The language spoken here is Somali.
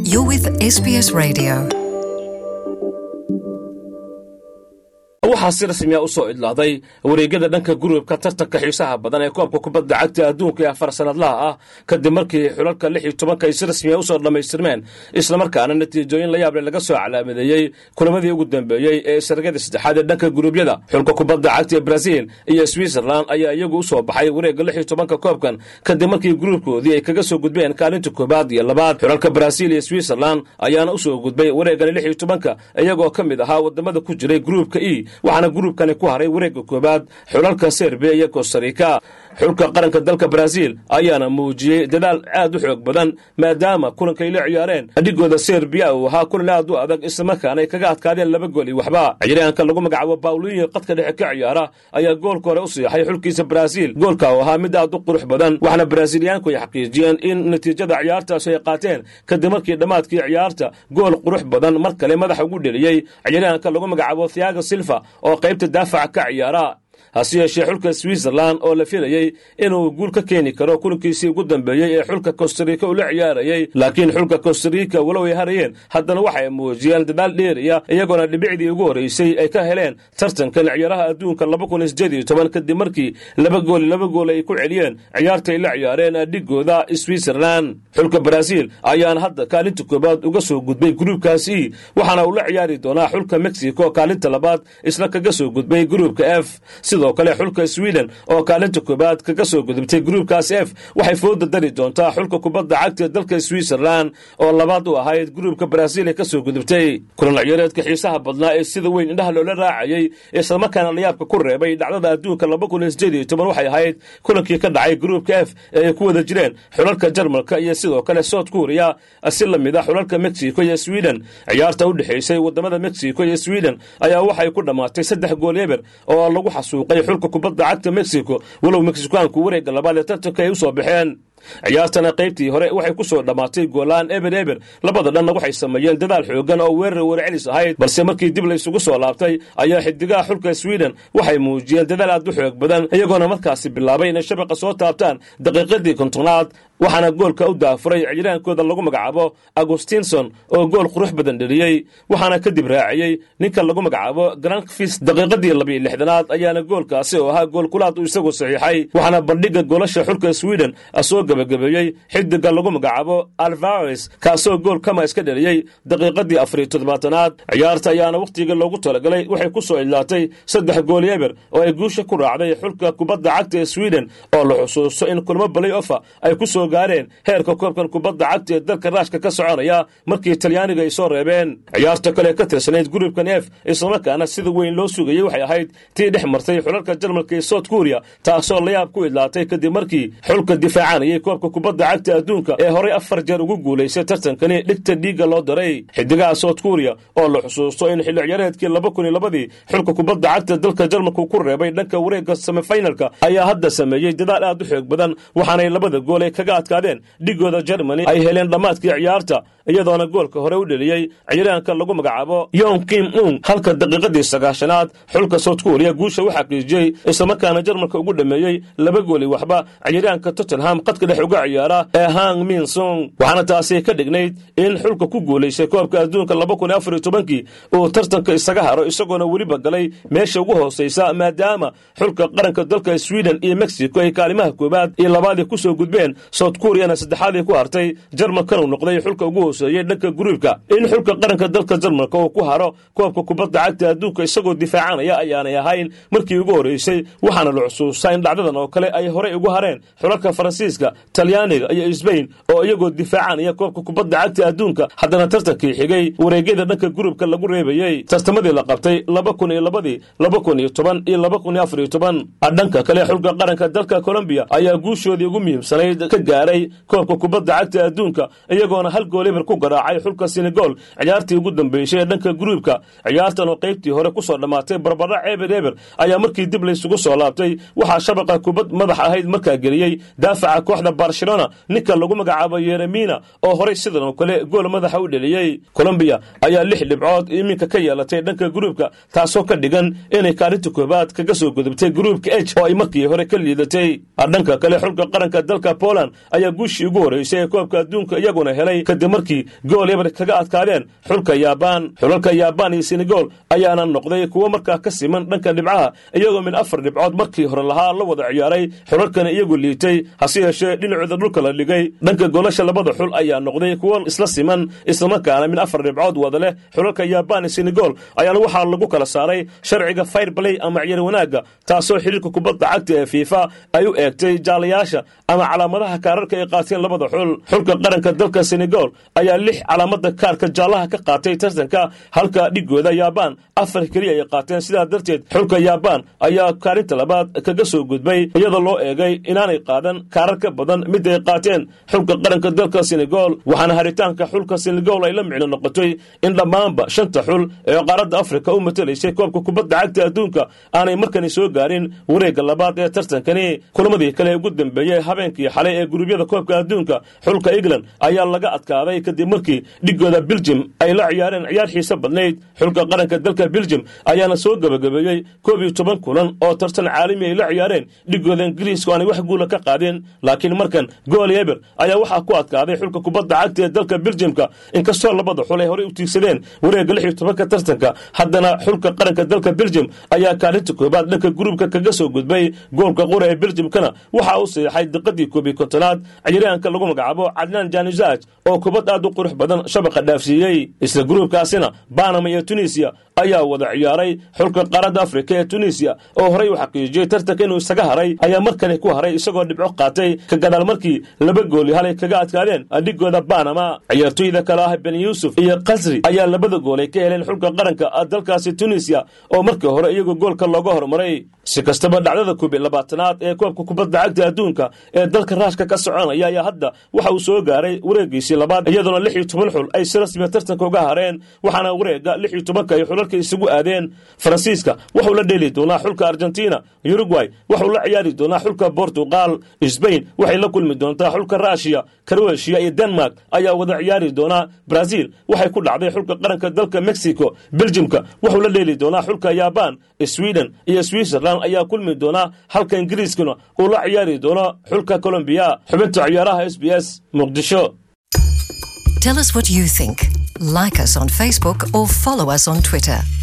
You're with SBS Radio. waxaa si rasmiya u soo idlaaday wareegyada dhanka gurubka tartanka xiisaha badan ee koobka kubadda cagta adduunka ee afar sanadlaha ah kadib markii xulalka lix iyo tobanka ay si rasmiya usoo dhammaystirmeen islamarkaana natiijooyin la yaable laga soo calaamadeeyey kulamadii ugu dambeeyey ee sargada saddexaad ee dhanka guruubyada xulka kubadda cagta ee braziil iyo switzerland ayaa iyagu u soo baxay wareegga lix iyo tobanka koobkan kadib markii gruubkoodii ay kaga soo gudbeen kaalinta koobaad iyo labaad xulalka braziil iyo switzerland ayaana u soo gudbay wareeggani lix iyo tobanka iyagoo ka mid ahaa wadamada ku jiray gruubka e waxaana gruubkani ku haray wareegga koobaad xulalka serbiya iyo kostarika xulka qaranka dalka braziil ayaana muujiyey dadaal aad u xoog badan maadaama kulankay la ciyaareen adhigooda serbiya uu ahaa kulan aad u adag islamarkaana ay kaga adkaadeen laba gool iyo waxba ciyaaryahanka lagu magacaabo bawliyo qadka dhexe ka ciyaara ayaa goolka hore u siixay xulkiisa braziil goolka uu ahaa mid aad u qurux badan waxaana braziiliyaanku ay xaqiijiyeen in natiijada ciyaartaasi ay qaateen kadib markii dhammaadkii ciyaarta gool qurux badan mar kale madaxa ugu dheliyey ciyaaryahanka lagu magacaabo thiago silva oo qaybta daafaca ka ciyaara hase yeeshee xulka switzerland oo la filayey inuu guul ka keeni karo kulankiisii ugu dambeeyey ee xulka kostarika uu la ciyaarayey laakiin xulka kostarika walow ay harayeen haddana waxay muujiyeen dadaal dheeriya iyagoona dhibicdii ugu horraysay ay ka heleen tartankan ciyaaraha adduunka kadib markii laba gool laba gool ay ku celiyeen ciyaartay la ciyaareen dhigooda switzerland xulka braziil ayaana hadda kaalinta koobaad uga soo gudbay gruubkaasi waxaana uu la ciyaari doonaa xulka mexico kaalinta labaad isla kaga soo gudbay gruubka f sidoo kale xulka sweden oo kaalinta koobaad kaga soo gudubtay gruubkaas f waxay fooda dari doontaa xulka kubadda cagta ee dalka switzerland oo labaad u ahayd gruubka braziil ee ka soo gudubtay kulan ciyaareedka xiisaha badnaa ee sida weyn indhaha loola raacayey islamarkaana layaabka ku reebay dhacdada adduunka waxay ahayd kulankii ka dhacay gruubka f ee ay ku wada jireen xulalka jarmalka iyo sidoo kale south kuriya si la mid a xulalka mexico iyo sweden ciyaarta u dhexaysay wadamada mexico iyo sweden ayaa waxay ku dhammaatay saddex gool eber oo lagu xasuuqay xulka kubadda cagta mexico walow mexikaanku wareegga labaad ee tartanka ay u soo baxeen ciyaartana qaybtii hore waxay ku soo dhammaatay goolaan eber eber labada dhanna waxay sameeyeen dadaal xoogan oo weerar weercelis ahayd balse markii dib la isugu soo laabtay ayaa xidigaha xulka sweden waxay muujiyeen dadaal aad u xoog badan iyagoona markaasi bilaabay inay shabaqa soo taabtaan daqiiqadii kontonaad waxaana goolka u daafuray ciyaaraankooda lagu magacaabo agustinson oo gool qurux badan dheliyey waxaana kadib raaciyey ninka lagu magacaabo grankfis daqiiqadii labiyo lixdanaad ayaana goolkaasi oo ahaa goolkulaad uu isagu saxiixay waxaana bandhigga goolasha xulka sweden soo gabagabeeyey xidiga lagu magacaabo alvares kaasoo gool kama iska dheliyey daqiiqadii afariyo toddobaatanaad ciyaarta ayaana wakhtiga loogu talagalay waxay ku soo idlaatay saddex gool eber oo ay guusha ku raacday xulka kubadda cagta ee sweden oo la xusuusto in kulmo balay ofa ay ku soo gaareen heerka koobkan kubadda cagta ee dalka raashka ka soconaya markii talyaaniga ay soo reebeen ciyaarta kale ka tirsanayd gurubkan f islamarkaana sida weyn loo sugayey waxay ahayd tii dhex martay xulalka jarmalka ee south kuriya taasoo layaab ku idlaatay kadib markii xulka difaacanayay koobka kubadda cagta adduunka ee horay afar jeer ugu guulaysay tartankani dhigta dhiigga loo daray xidigaha south kuriya oo la xusuusto in xilli ciyaareedkii laba kun iyo labadii xulka kubadda cagta dalka jarmalku ku reebay dhanka wareegga semifinalka ayaa hadda sameeyey dadaal aad u xoog badan waxaanay labada gool ay kaga adkaadeen dhigooda germany ay heleen dhammaadkii ciyaarta iyadoona goolka hore u dheliyey ciyaaraanka lagu magacaabo yon kim ung halka daqiiqadii sagaashanaad xulka south kuriya guusha u xaqiijiyey islamarkaana jarmalka ugu dhameeyey laba gooli waxba ciyaaraanka tottenham qadka dhex uga ciyaara ee hang min song waxaana taasi ka dhignayd in xulka ku guulaysay koobka adduunka laba kun afar iyo tobankii uu tartanka isaga haro isagoona weliba galay meesha ugu hoosaysa maadaama xulka qaranka dalka sweden iyo mexico ay kaalimaha koobaad iyo labaadii ku soo gudbeen south kuriyana saddexaadii ku hartay jarmalkan uu noqday xulka ugu hooseeyey dhanka gruubka in xulka qaranka dalka jarmalka uu ku haro koobka kubadda cagta adduunka isagoo difaacanaya ayaanay ahayn markii ugu horreysay waxaana la xusuustaa in dhacdadan oo kale ay horey ugu hareen xulalka faransiiska talyaaniga iyo sbain oo iyagoo difaacanaya koobka kubadda cagta adduunka haddana tartankii xigay wareegyada dhanka gurubka lagu reebayey tartamadii la qabtay laba kun iyo labadii laba kun iyo toban iyo laba kun iyo afar iyo toban dhanka kale xulka qaranka dalka colombiya ayaa guushoodii ugu muhiimsanayd ka gaaray koobka kubadda cagta adduunka iyagoona hal gool eber ku garaacay xulka senegal ciyaartii ugu dambeysay ee dhanka gruubka ciyaartan oo qaybtii hore ku soo dhammaatay barbara eber eber ayaa markii dib laysugu soo laabtay waxaa shabaqa kubad madax ahayd markaa geliyey daafaca kooxda kooxda barcelona ninka lagu magacaabo yeremina oo horay sidan oo kale gool madaxa u dheliyey colombiya ayaa lix dhibcood iminka ka yeelatay dhanka gruubka taasoo ka dhigan inay kaalinta koobaad kaga soo gudubtay gruubka h oo ay markii hore ka liidatay dhanka kale xulka qaranka dalka poland ayaa guushii ugu horreysay ee koobka adduunka iyaguna helay kadib markii gool eber kaga adkaadeen xulka yaabaan xulalka yaabaan iyo senegal ayaana noqday kuwo markaa ka siman dhanka dhibcaha iyagoo min afar dhibcood markii hore lahaa la wada ciyaaray xulalkana iyagu liitay hase yeeshee dhinacooda dhulka la dhigay dhanka goolasha labada xul ayaa noqday kuwo isla siman islamarkaana min afar dhibcood wada leh xulalka yaabaan iyo senegal ayaana waxaa lagu kala saaray sharciga fire play ama ciyaar wanaagga taasoo xiriirka kubadda cagta ee fiifa ay u eegtay jaalayaasha ama calaamadaha kaararka ay qaateen labada xul xulka qaranka dalka senegal ayaa lix calaamada kaarka jaallaha ka qaatay tartanka halka dhigooda yaabaan afar keliya ay qaateen sidaa darteed xulka yaabaan ayaa kaalinta labaad kaga soo gudbay iyadoo loo eegay inaanay qaadan kaarar ka badan mid ay qaateen xulka qaranka dalka senegal waxaana haritaanka xulka senegal ay la micno noqotay in dhammaanba shanta xul ee qaaradda afrika u matalaysay koobka kubadda cagta adduunka aanay markani soo gaarin wareegga labaad ee tartankani kulamadii kale ugu dambeeyey habeenkii xalay ee gurubyada koobka adduunka xulka england ayaa laga adkaaday kadib markii dhigooda beljim ay la ciyaareen ciyaar xiise badnayd xulka qaranka dalka beljim ayaana soo gebagabeeyey koob iyo toban kulan oo tartan caalami ay la ciyaareen dhigooda ingiriiska aanay wax guula ka qaadeen laakiin markan gool eber ayaa waxaa ku adkaaday xulka kubadda cagta ee dalka beljimka inkastoo labada xul ay horey u tiigsadeen wareegga lix iyo tobanka tartanka haddana xulka qaranka dalka beljim ayaa kaalinta koobaad dhanka gruubka kaga soo gudbay goolka qura ee beljimkana waxaa u saxeixay diqadii koob iyo kontonaad ciyaaryahanka lagu magacaabo cadnaan janizaj oo kubad aad u qurux badan shabaqa dhaafsiiyey isla gruubkaasina banama iyo tunisiya ayaa wada ciyaaray xulka qaaradda afrika ee tunisiya oo horey u xaqiijiyey tartanka inuu isaga haray ayaa markani ku haray isagoo dhibco qaatay ka gadaal markii laba gooli halay kaga adkaadeen dhigooda banama ciyaartoyda kale ah ben yuusuf iyo kasri ayaa labada goolay ka heleen xulka qaranka dalkaasi tunisiya oo markii hore iyagoo goolka looga hormaray si kastaba dhacdada koobiy labaatanaad ee koobka kubadda cagta adduunka ee dalka raashka ka soconaya ayaa hadda waxa uu soo gaaray wareegiisii labaad iyadoona lix iyo toban xul ay si rasmiya tartanka uga hareen waxaana wareega lix iyo tobanka ay xulalka isugu aadeen faransiiska wuxuu la dheeli doonaa xulka argentina uruguay wuxuu la ciyaari doonaa xulka bortugal sbain waxay la kulmi doontaa xulka rusiya kroatiya iyo denmark ayaa wada ciyaari doonaa brazil waxay ku dhacday xulka qaranka dalka mexico beljimka wuxuu la dheeli doonaa xulka yaban sweden iyo switzerland ayaa kulmi doonaa halka ingiriiskuna uu la ciyaari doono xulka colombiya xubinta ciyaaraha s b s muqdisho Tell us what you think. Like us on Facebook or follow us on Twitter.